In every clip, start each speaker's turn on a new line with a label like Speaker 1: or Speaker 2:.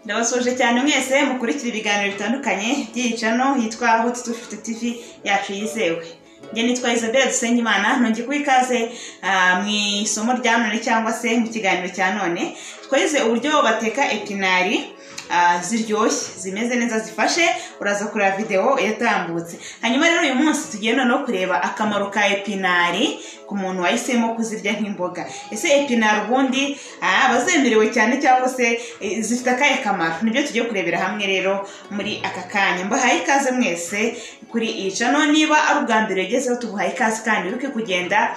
Speaker 1: turabasuje cyane mwese mukurikira ibiganiro bitandukanye by'iyi cano yitwa hoti dufite tivi yacu yizewe njye nitwa isabelle dusenyimana ntungi kuba ikaze ah, mu isomo rya none cyangwa se mu kiganiro cya none twize uburyo bateka epinari ah, ziryoshye zimeze neza zifashe uraza kureba videwo yatambutse hanyuma rero uyu munsi tugiye noneho kureba akamaro ka epinari ku muntu wahisemo kuzirya nk'imboga ese epinari ubundi ah, abazemerewe cyane cyangwa se eh, zifite akahe kamaro nibyo tugiye kurebera hamwe rero muri aka kanya mbahaye ikaze mwese kuri iyi cano niba ari ubwa mbere ugezeho tuguhaye ikaze kandi wibuke kugenda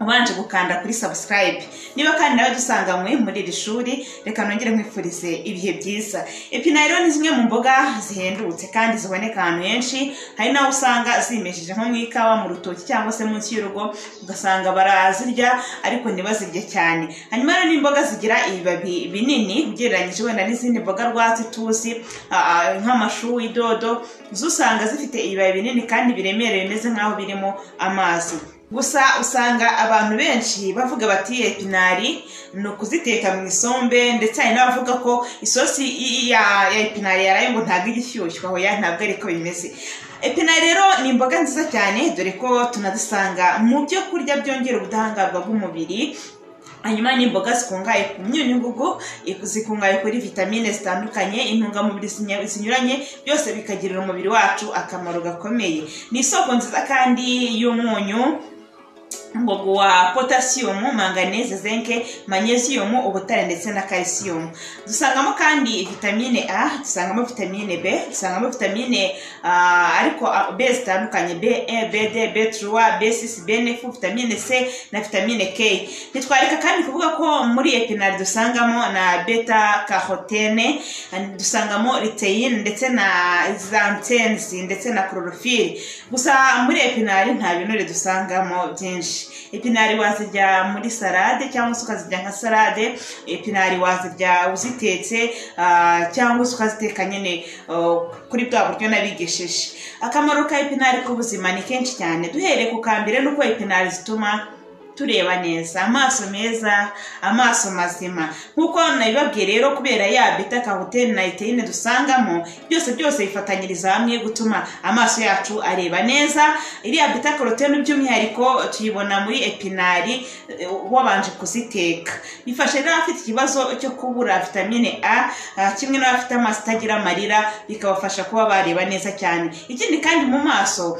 Speaker 1: ubanje gukanda kuri sabusikarayibe niba kandi nawe dusanganywe muri iri shuri reka nongere nkwifurize ibihe byiza epinari rero ni zimwe mu mboga zihendutse kandi ziboneka ahantu henshi hari n'aho usanga zimejeje nko mu ikawa mu rutoki cyangwa se munsi y'urugo ugasanga barazirya ariko ntibazirye cyane hanyuma rero ni imboga zigira ibibabi binini ugereranyije wenda n'izindi mboga rwatsi tuzi ah, ah, nk'amashu idodo zo usanga zifite ibibabi binini kandi biremereye bimeze nk'aho birimo amazi gusa usanga abantu benshi bavuga bati epinari ni ukuziteka mu isombe ndetse hari n'abavuga ko isosi i- i- ya ya epinari yaraye ngo ntabwo ijya ishyushywa hoya ntabwo ariko bimeze epinari rero ni imboga nziza cyane dore ko tunazisanga mu byo kurya byongera ubudahangarwa bw'umubiri hanyuma ni imboga zikungahaye ku myunyungugu zikungahaye kuri vitamine zitandukanye intungamubiri zinya- zinyuranye byose bikagirira umubiri wacu akamaro gakomeye ni isoko nziza kandi y'umunyu ubwoko wa potasiyumu manganeze zinke manyeziyumu ubutare ndetse na kalisiyumu dusangamo kandi vitamine a dusangamo vitamine b dusangamo vitamine ah, ariko ah, b zitandukanye b e b d b truwa b sisi b nefu vitamine c na vitamine k ntitwareka kandi kuvuga ko muri epinari dusangamo na beta karotene dusangamo riteyine ndetse na zantenzi ndetse na kororofili gusa muri epinari nta binure dusangamo byinshi epinari wazirya muri salade cyangwa se ukazirya nka salade epinari wazirya uzitetse ah, cyangwa se ukaziteka nyine oh, kuri bwa buryo nabigishije akamaro ka epinari ku buzima ni kenshi cyane duhereye ku kambere nuko epinari zituma tureba neza amaso meza amaso mazima nk'uko nabibabwiye rero kubera ya beta karotene na eteyine dusangamo byose byose bifatanyiriza hamwe gutuma amaso yacu areba neza iriya beta karotene by'umwihariko tuyibona muri epinari eh, wabanje kuziteka bifasha rero abafite ikibazo cyo kubura vitamine a ah, kimwe n'abafite amaso atagira amarira bikabafasha kuba bareba neza cyane ikindi kandi mu maso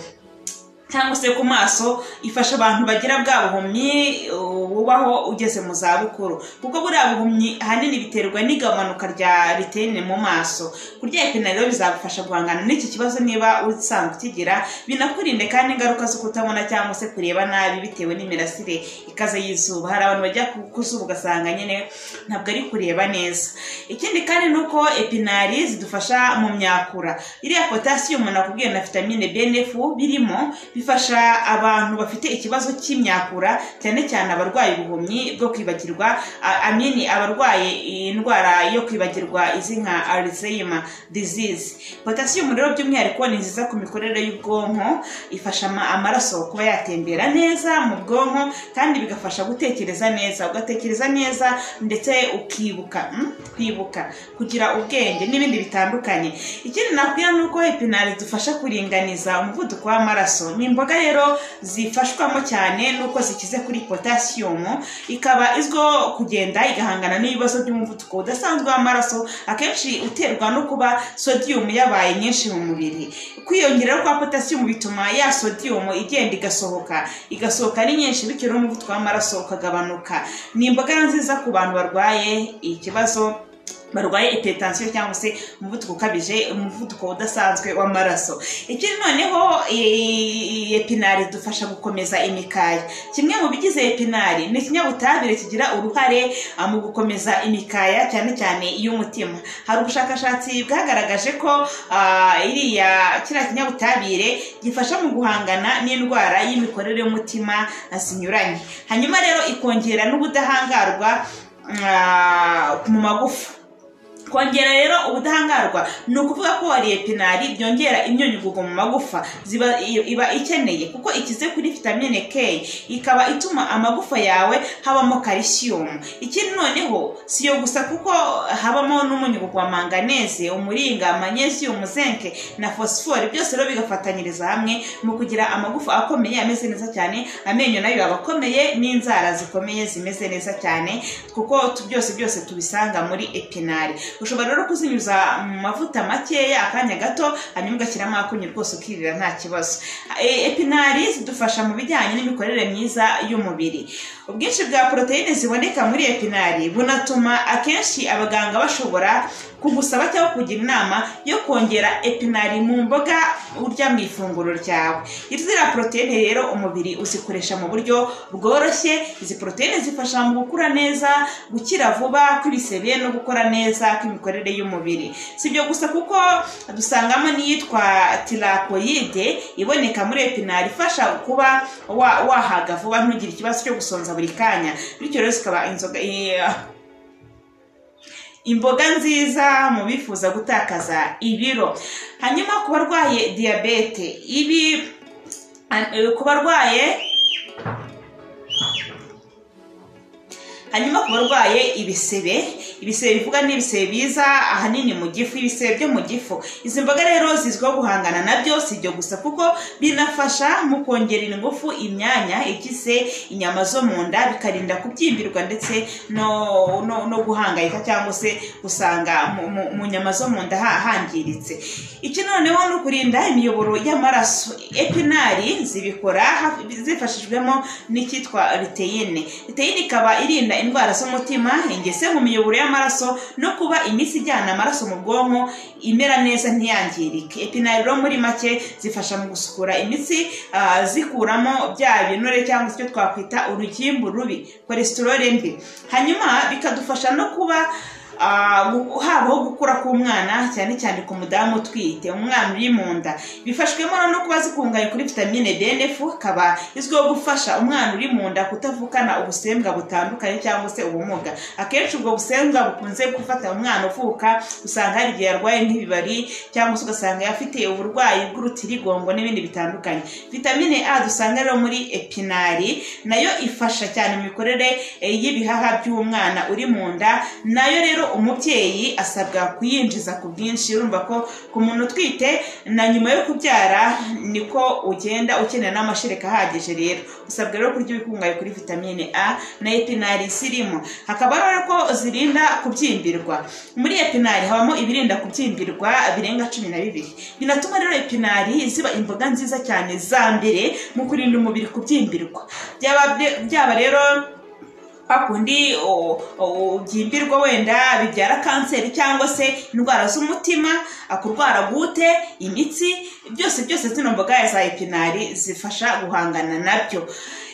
Speaker 1: cyangwa se ku maso ifasha abantu bagira bwa buhumyi uh, bubaho ugeze mu za bukuru kuko buriya buhumyi ahanini biterwa n'igabanuka rya ritene mu maso kurya epinari rero bizagufasha guhangana n'iki kibazo niba usanga ukigira binakurinde kandi ingaruka zo kutabona cyangwa se kureba nabi bitewe n'imirasire ikaze y'izuba hari abantu bajya ku- ku zuba ugasanga nyine ntabwo ari kureba neza ikindi kandi ni uko epinari zidufasha mu myakura iriya potasiyumu nakubwiye na vitamine benefu birimo bifasha abantu bafite ikibazo cy'imyakura cyane cyane abarwaye ubuhumyi bwo kwibagirwa a- amini abarwaye indwara yo kwibagirwa izi nka alzheimer disease potasiyumu rero by'umwihariko ni nziza ku mikorere y'ubwonko ifasha ama- amaraso kuba yatembera neza mu bwonko kandi bigafasha gutekereza neza ugatekereza neza ndetse ukibuka mm, kwibuka kugira ubwenge n'ibindi bitandukanye ikindi nakubwira ni uko epinari zidufasha kuringaniza umuvuduko w'amaraso ni imboga rero zifashwamo cyane n'uko zikize kuri potasiyumu ikaba izwiho kugenda igahangana n'ibibazo by'umuvuduko udasanzwe w'amaraso akenshi uterwa no kuba sodiyumu yabaye nyinshi mu mubiri kwiyongera kwa potasiyumu bituma ya sodiyumu igenda igasohoka igasohoka ari nyinshi bityo rero umuvuduko w'amaraso ukagabanuka ni imboga nziza ku bantu barwaye ikibazo barwaye hypertension cyangwa se umuvuduko ukabije umuvuduko udasanzwe w'amaraso ikindi noneho eh, epinari dufasha gukomeza imikaya kimwe mu bigize epinari ni ikinyabutabire kigira uruhare ah, mu gukomeza imikaya cyane cyane iy'umutima hari ubushakashatsi bwagaragaje ko ah, iriya kiriya kinyabutabire gifasha mu guhangana n'indwara y'imikorere y'umutima ah, zinyuranye hanyuma rero ikongera n'ubudahangarwa ah, mu magufa kongera rero ubudahangarwa ni ukuvuga ko wariye pinari byongera imyunyungugu mu magufa ziba iyo- iba ikeneye kuko ikize kuri vitamine k ikaba ituma amagufa yawe habamo kalisiyumu ikindi noneho si iyo gusa kuko habamo n'umunyugugu wa manganese umuringa manyesiyumu zenke na fosifori byose rero bigafatanyiriza hamwe mu kugira amagufa akomeye ameze neza cyane amenyo nayo aba akomeye n'inzara zikomeye zimeze neza cyane kuko tu- byose byose tubisanga muri epinari ushobora rero kuzinyuza mu mavuta makeya akanya gato hanyuma ugashyiramo akunyu rwose ukirira nta kibazo E- epinari zidufasha mu bijyanye n'imikorere myiza y'umubiri ubwinshi bwa poroteyine ziboneka muri epinari bunatuma akenshi abaganga bashobora kugusaba cyangwa kugira inama yo kongera epinari mu mboga urya mu ifunguro ryawe ziriya poroteyine rero umubiri uzikoresha mu buryo bworoshye izi poroteyine zifasha mu gukura neza gukira vuba kw'ibisebe no gukora neza kw'imikorere y'umubiri si ibyo gusa kuko dusangamo n'iyitwa tirakoyide iboneka muri epinari ifasha kuba wa- wahaga vuba ntugire ikibazo cyo gusonza buri kanya bityo rero zikaba inzoga i- imboga nziza mu bifuza gutakaza ibiro hanyuma ku barwaye diyabete ibi eh, ku barwaye hanyuma ku barwaye ibisebe ibisebe bivuga ni ibisebe biza ahanini mu gifu ibisebe byo mu gifu izi mboga rero zizwiho guhangana nabyo si ibyo gusa kuko binafasha mu kongera ingufu imyanya igize inyama zo mu nda bikarinda kubyimbirwa ndetse no, no, no guhangayika cyangwa se gusanga mu, mu, mu nyama zo mu nda ha- hangiritse iki noneho ni ukurinda imiyoboro y'amaraso epinari zibikora hafi- zifashijwemo n'icyitwa riteyine riteyine ikaba irinda indwara z'umutima ingese mu miyoboro y'amaraso no kuba imitsi ijyana amaraso mu bwonko imera neza ntiyangirike epinari rero muri make zifasha mu gusukura imitsi ah, zikuramo bya binure cyangwa se icyo twakwita urugimbu rubi kolesitorole mbi hanyuma bikadufasha no kuba ah, gu- habaho gukura k'umwana cyane cyane ku mudamu utwite umwana uri mu nda bifashwemo no kuba zikungahaye kuri vitamine bnf ikaba izwiho gufasha umwana uri mu nda kutavukana ubusembwa butandukanye cyangwa se ubumuga akenshi ubwo busembwa bukunze gufata umwana uvuka usanga hari igihe yarwaye nk'ibibari cyangwa se ugasanga afite uburwayi bw'urutirigongo n'ibindi bitandukanye vitamine a dusanga rero muri epinari nayo ifasha cyane mu mikorere eh, y'ibihaha by'umwana uri mu nda nayo rero umubyeyi asabwa kuyinjiza ku bwinshi urumva ko ku muntu utwite na nyuma yo kubyara niko ugenda ukenera n'amashereka ahagije rero usabwa rero kurya ibikungahaye kuri vitamine a na epinari zirimo hakaba rero ko zirinda kubyimbirwa muri epinari habamo ibirinda kubyimbirwa birenga cumi na bibiri binatuma rero epinari ziba imboga nziza cyane za mbere mu kurinda umubiri kubyimbirwa byaba byaba rero hakundi o- o- ubyimbirwa wenda bibyara kanseri cyangwa se indwara z'umutima kurwara gute imitsi byose byose zino mboga za epinari zifasha guhangana nabyo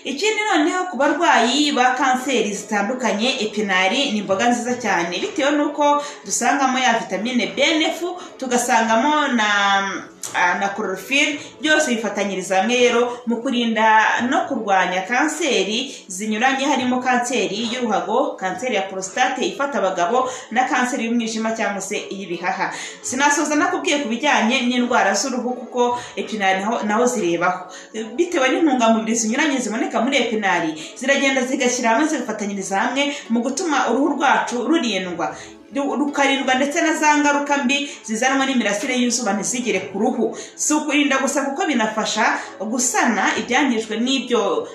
Speaker 1: ikindi noneho ku barwayi ba kanseri zitandukanye epinari ni imboga nziza cyane bitewe n'uko dusangamo ya vitamine bnf tugasangamo na ah, na chlorophylle byose bifatanyiriza hamwe rero mu kurinda no kurwanya kanseri zinyuranye harimo kanseri y'uruhago kanseri ya prostate ifata abagabo na kanseri y'umwijima cyangwa se iy'ibihaha sinasoza nakubwiye ku bijyanye n'indwara z'uruhu kuko epinari naho- naho zirebaho bitewe n'intungamubiri zinyuranye ziboneka muri epinari ziragenda zigashyira hamwe zigafatanyiriza hamwe mu gutuma uruhu rwacu rurindwa ru- rukarindwa ndetse na za ngaruka mbi zizanwa n'imirasire y'izuba ntizigere ku ruhu si ukurinda gusa kuko binafasha gusana ibyangijwe n'ibyo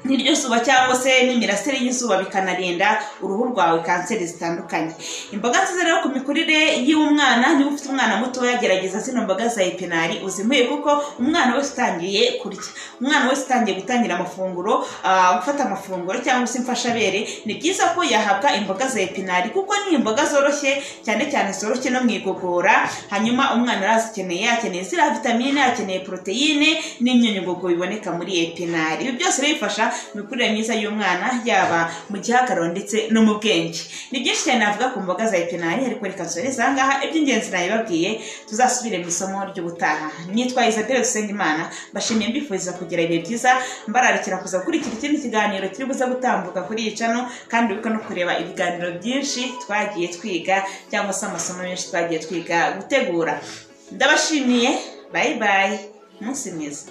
Speaker 1: n'iryo zuba cyangwa se n'imirasire y'izuba bikanarinda uruhu rwawe kanseri zitandukanye imboga nziza rero ku mikurire y'umwana niba ufite umwana mutoya gerageza zino mboga za epinari uzimuhe kuko umwana wese utangiye kurya umwana wese utangiye gutangira amafunguro ah, gufata amafunguro cyangwa se imfashabere ni byiza ko yahabwa imboga za epinari kuko ni imboga zoroshye cyane cyane zoroshye no mu igogora hanyuma umwana arazikeneye akeneye ziriya vitamine akeneye poroteyine n'imyunyungugu biboneka muri epinari ibi byose rero bifasha imikurire myiza y'umwana yaba mu gihagararo ndetse no mu bwenge ni byinshi cyane navuga ku mboga za epinari ariko reka nsoreze aha ngaha iby'ingenzi nabibabwiye tuzasubire mu isomo ry'ubutaha nitwa isabelle dusengimana mbashimiye mbifuriza kugira ibihe byiza mbararikira kuza gukurikira ikindi kiganiro kiri buza gutambuka kuri iyi cano kandi wibuke no kureba ibiganiro byinshi twagiye twiga cyangwa se amasomo menshi twagiye twiga gutegura ndabashimiye bayi bayi umunsi mwiza